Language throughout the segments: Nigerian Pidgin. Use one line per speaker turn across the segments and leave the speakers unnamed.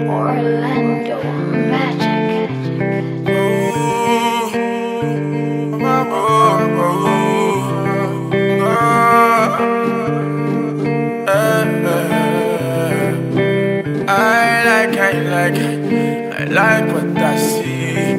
Orlando Magic.
I like, I like, I like what I see.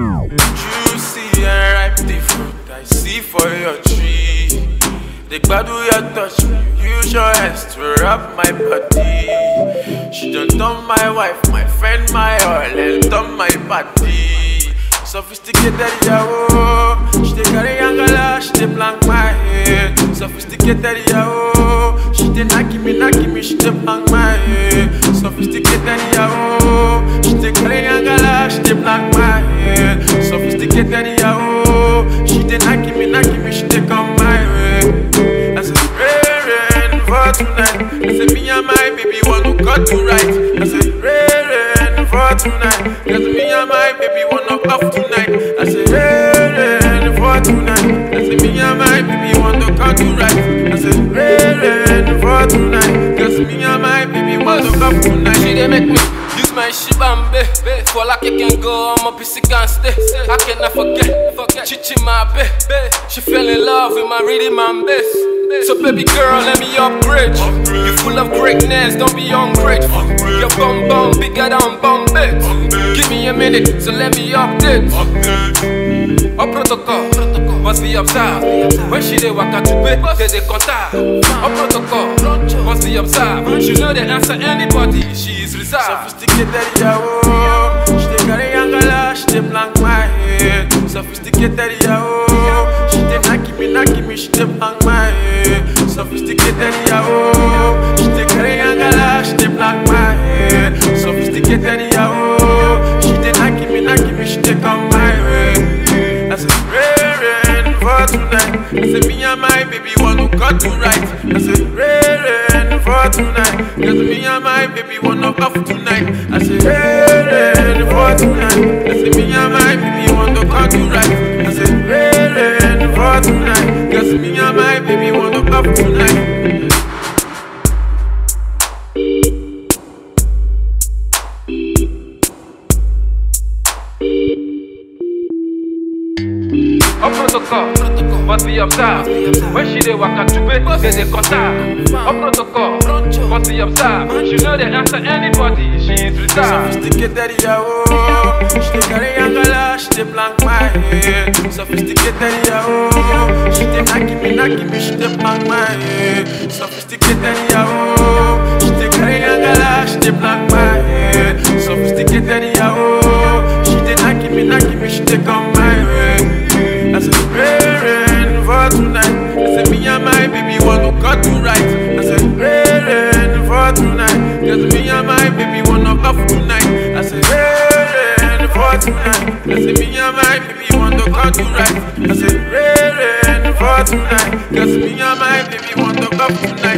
Juicy and ripe the fruit I see for your tree. The glad we are touch me, use your hands to wrap my body. She done done my wife, my friend, my all, and done my body. Sophisticated, yeah, She dey carry angala, she dey blank my head. Sophisticated, yeah, She dey knock me, knock me, she dey blank my head. Sophisticated, yeah, She dey carry angala, she dey blank my head. Sophisticated, yeah, She dey knock me, knock me, she dey come my way. I said, rain, rain for tonight. I said, me and my baby want to cut to right. I said, rain, rain for tonight. Cause me and my baby want to off tonight. I said, rain, rain for tonight. I said, me and my baby want to cut to right. I said, rain, rain for tonight. Cause me and my baby want to off tonight.
She dey make me use my shibambe For like I can go, I'm a piece can stay I cannot forget, forget Chichi my babe She fell in love with my rhythm and bass So baby girl, let me upgrade you You full of greatness, don't be ungrateful Your bum bum bigger than Bombay Give me a minute, so let me update Au protocole, must be observed When she dey waka to pay, they dey contact Au protocol, must be observed She know they answer anybody, she is reserved
Sophisticated, yeah, She dey carry angala, she dey blank my head. Sophisticated, yeah, She dey knock me, knock me, she dey blank my head. Sophisticated, yeah, She dey carry angala, she dey blank my head. Sophisticated, yeah, She dey knock me, knock me, she dey come my way. I said, rain, rain for tonight. I said, me and my baby want to cut to right. I said, rain, rain for tonight. Cause me and my baby want to off tonight. I said, rain, rain for tonight. I said, me and my baby want to cut to right. I said, rain, rain for tonight. Cause me and my baby want to off tonight.
Au protocole, must be observed When she dey waka to pay, they dey contact Au protocol, must be observed She know they answer anybody, she is reserved
Sophisticated, yeah, She dey carry angala, she dey blank my head. Sophisticated, yeah, She dey knock me, knock me, she dey blank my head. Sophisticated, yeah, She dey carry angala, she dey blank my head. Sophisticated, yeah, She dey knock me, knock me, she dey come my way. I said, rain, rain for tonight. I said, me and my baby want to cut to right. I said, rain, rain for tonight. Cause me and my baby want to off tonight. I said, rain, rain for tonight. I said, me and my baby want to cut to right. I said, rain, rain for tonight. Cause me and my baby want to off tonight.